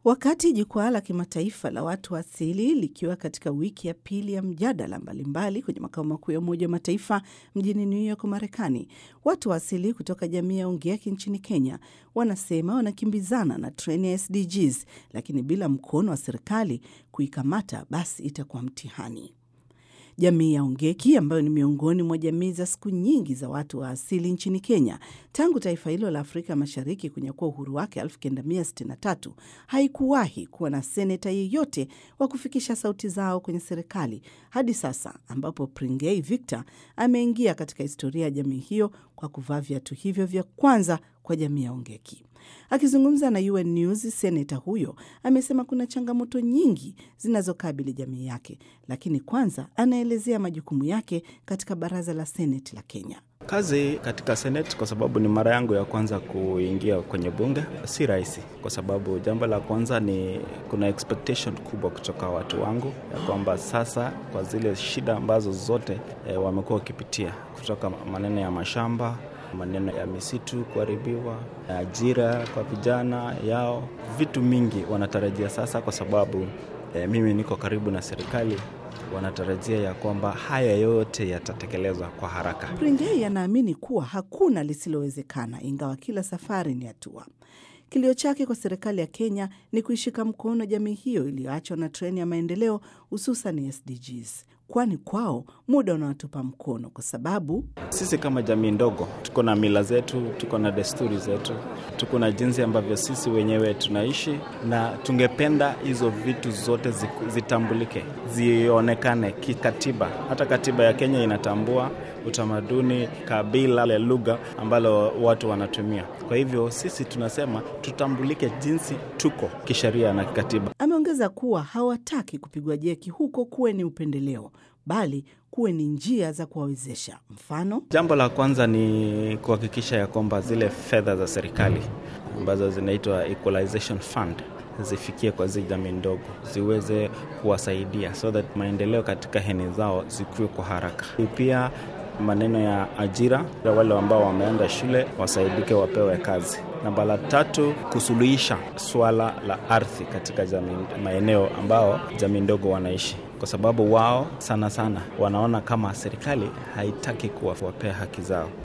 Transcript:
Wakati jukwaa la kimataifa la watu wa asili likiwa katika wiki ya pili ya mjadala mbalimbali kwenye makao makuu ya Umoja wa Mataifa mjini New York, Marekani, watu wa asili kutoka jamii ya Ongeki nchini Kenya wanasema wanakimbizana na treni ya SDGs, lakini bila mkono wa serikali kuikamata, basi itakuwa mtihani. Jamii ya Ongeki ambayo ni miongoni mwa jamii za siku nyingi za watu wa asili nchini Kenya tangu taifa hilo la Afrika Mashariki kunyakua uhuru wake 1963 haikuwahi kuwa na seneta yeyote wa kufikisha sauti zao kwenye serikali hadi sasa, ambapo Pringei Victor ameingia katika historia ya jamii hiyo kwa kuvaa viatu hivyo vya kwanza kwa jamii ya Ongeki. Akizungumza na UN News, seneta huyo amesema kuna changamoto nyingi zinazokabili jamii yake, lakini kwanza anaelezea majukumu yake katika baraza la seneti la Kenya. Kazi katika seneti, kwa sababu ni mara yangu ya kwanza kuingia kwenye bunge, si rahisi, kwa sababu jambo la kwanza ni kuna expectation kubwa kutoka watu wangu ya kwamba sasa kwa zile shida ambazo zote e, wamekuwa wakipitia kutoka maneno ya mashamba maneno ya misitu kuharibiwa, ajira kwa vijana yao, vitu mingi wanatarajia sasa, kwa sababu e, mimi niko karibu na serikali wanatarajia ya kwamba haya yote yatatekelezwa kwa haraka. Pringei anaamini kuwa hakuna lisilowezekana, ingawa kila safari ni hatua. Kilio chake kwa serikali ya Kenya ni kuishika mkono jamii hiyo iliyoachwa na treni ya maendeleo, hususan SDGs, kwani kwao muda unawatupa mkono, kwa sababu sisi kama jamii ndogo tuko na mila zetu, tuko na desturi zetu, tuko na jinsi ambavyo sisi wenyewe tunaishi, na tungependa hizo vitu zote zitambulike, zionekane kikatiba. Hata katiba ya Kenya inatambua utamaduni, kabila, le lugha ambalo watu wanatumia. Kwa hivyo sisi tunasema tutambulike jinsi tuko kisheria na kikatiba. Ameongeza kuwa hawataki kupigwa jeki huko kuwe ni upendeleo, bali kuwe ni njia za kuwawezesha. Mfano, jambo la kwanza ni kuhakikisha ya kwamba zile fedha za serikali ambazo zinaitwa equalization fund zifikie kwa zi jamii ndogo ziweze kuwasaidia so that maendeleo katika heni zao zikuwe kwa haraka. Pia maneno ya ajira, wale ambao wameenda shule wasaidike, wapewe kazi. Namba la tatu, kusuluhisha swala la ardhi katika jamii, maeneo ambao jamii ndogo wanaishi, kwa sababu wao sana sana wanaona kama serikali haitaki kuwapea haki zao.